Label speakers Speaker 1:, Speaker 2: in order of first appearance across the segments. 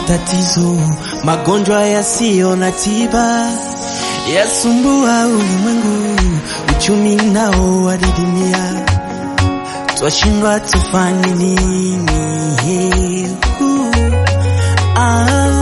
Speaker 1: matatizo, magonjwa yasiyo na tiba yasumbua ulimwengu, uchumi nao wadidimia, twashindwa tufanye nini? Uh, ah,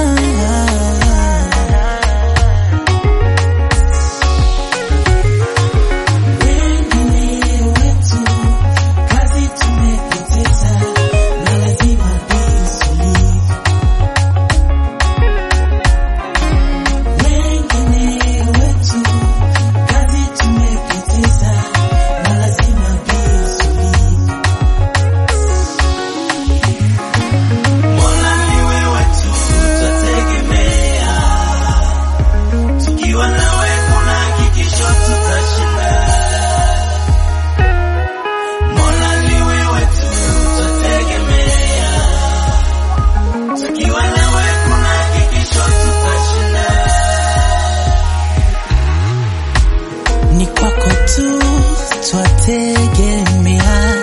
Speaker 1: ni kwako tu twategemea.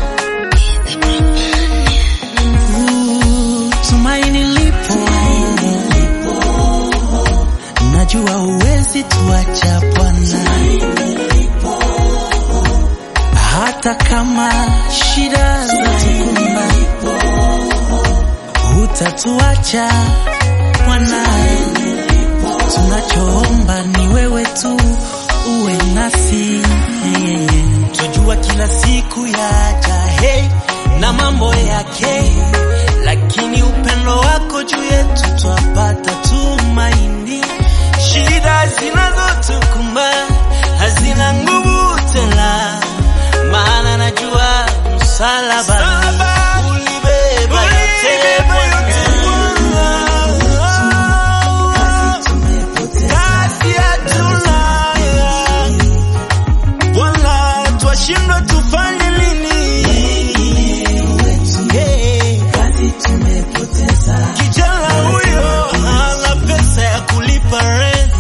Speaker 1: Uh, Tumaini lipo, najua uwezi tuacha Bwana, hata kama shida zatukumba, hutatuacha Bwana. Tunachoomba ni wewe tu uwe nasi, tujua kila siku yaja hey, na mambo yake, lakini upendo wako juu yetu twapata tumaini. Shida zinazotukumba hazina nguvu tena, maana najua msalaba ulibeba yote Bwana. Kazi hatuna Bwana, twashindwa tufanye nini? Yeah. Kijana huyo hana pesa ya kulipa rent.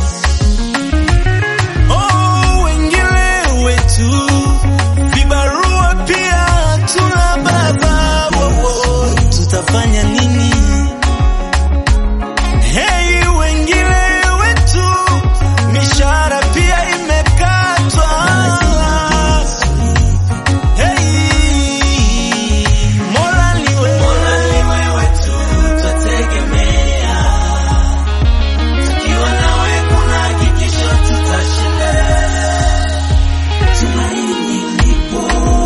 Speaker 1: Oh, wengine wetu vibarua pia hatuna baba. Wo, wo, tutafanya nini? Hey, wengine wetu mishahara pia imekatwa. Hey, Mola ni wewe tu twategemea, tukiwa nawe kuna hakikisho tutashinda. Tumaini lipo,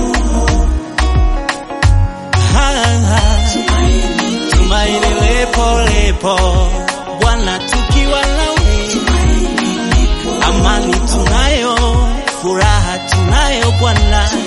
Speaker 1: tumaini lipo lipo, Bwana tukiwa nawe, amani tunayo, furaha tunayo Bwana.